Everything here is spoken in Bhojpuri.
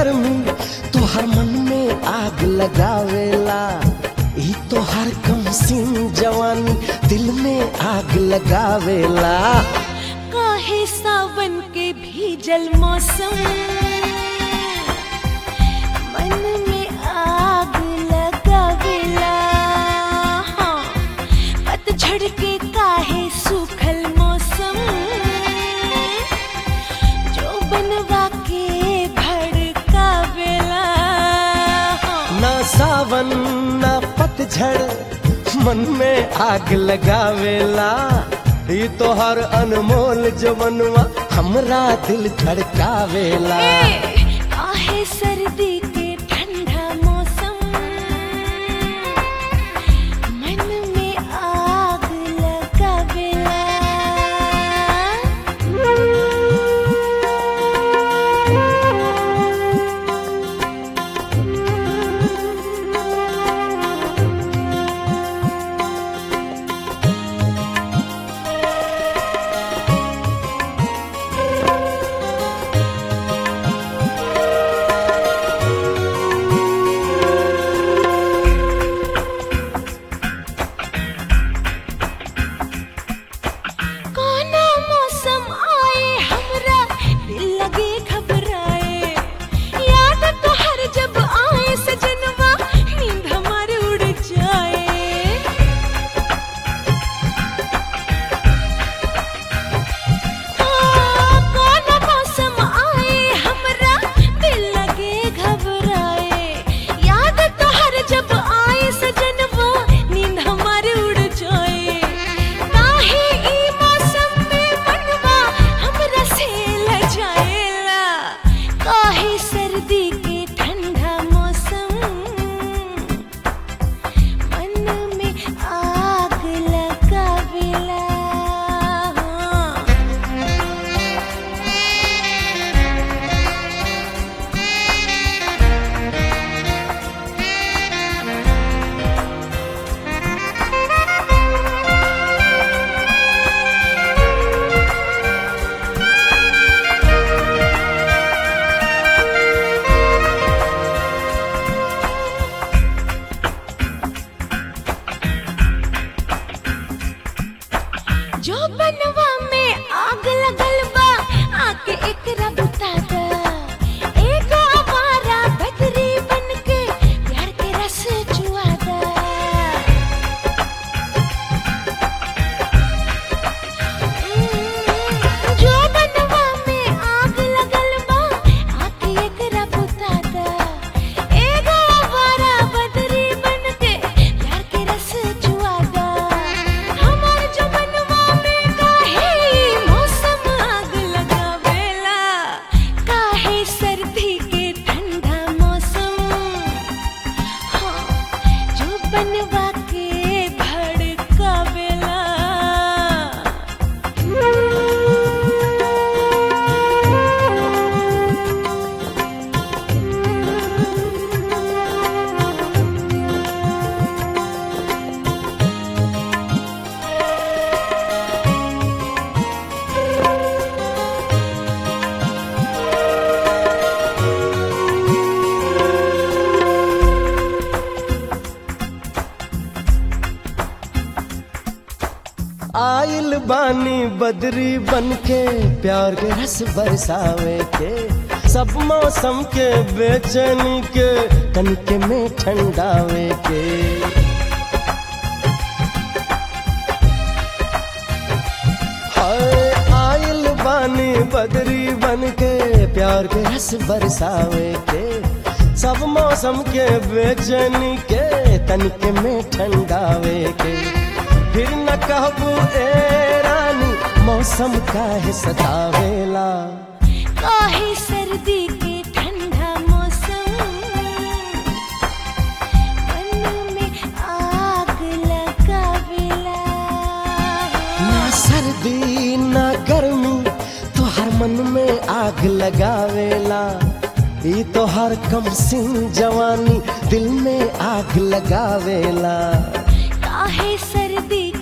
गर्मी तोहर मन में आग लगावेला ई तोहर कम सिंह जवानी दिल में आग लगावेला काहे सावन के भीजल मौसम मन में आग लगावेला हाँ, पतझड़ के काहे सूखल मौसम जो बनवा के भड़कावेला हाँ, ना सावन ना पतझड़ मन में आग लगावेला ई तोहर अनमोल जवनवा हमरा दिल धड़कावेला ए, काहे सर्दी के ठंडा मौसम मन में आग लगावेला कोना मौसम आए हमरा दिल लगे घबराए याद तो हर जब आए सजनवा नींद हमारे उड़ जाए कौन मौसम आए हमरा दिल लगे घबराए याद तो हर जब आए सजनवा नींद हमारे उड़ जाए काहे ई मौसम में मनवा हमरा से लजाएला काहे सर्दी के ठंडा मौसम मन में आग लगावेला जो बनवा में आग लगल बा आके एकरा बुता दा एगो आवारा बदरी बनके प्यार के रस चुआ दा जो बनवा में आग लगल बा आके एकरा बुता दा एगो आवारा बदरी बनके प्यार के रस चुआ दा हमार जो बनवा में काहे मौसम आग लगावेला काहे सर्दी के ठंडा मौसम हाँ, जो बनवा के भड़कावेला आइल बानी बदरी बनके प्यार के रस बरसावे के सब मौसम के बेचैनी के कनके में ठंडावे के हाय आइल बानी बदरी बनके प्यार के रस बरसावे के सब मौसम के बेचैनी के तनिके में ठंडावे के फिर न कहबू ए रानी मौसम काहे सतावेला काहे सर्दी के ठंडा मौसम मन में आग लगावेला ना सर्दी ना गर्मी तोहर मन में आग लगावेला ई तोहर कम सिंह जवानी दिल में आग लगावेला काहे सर्दी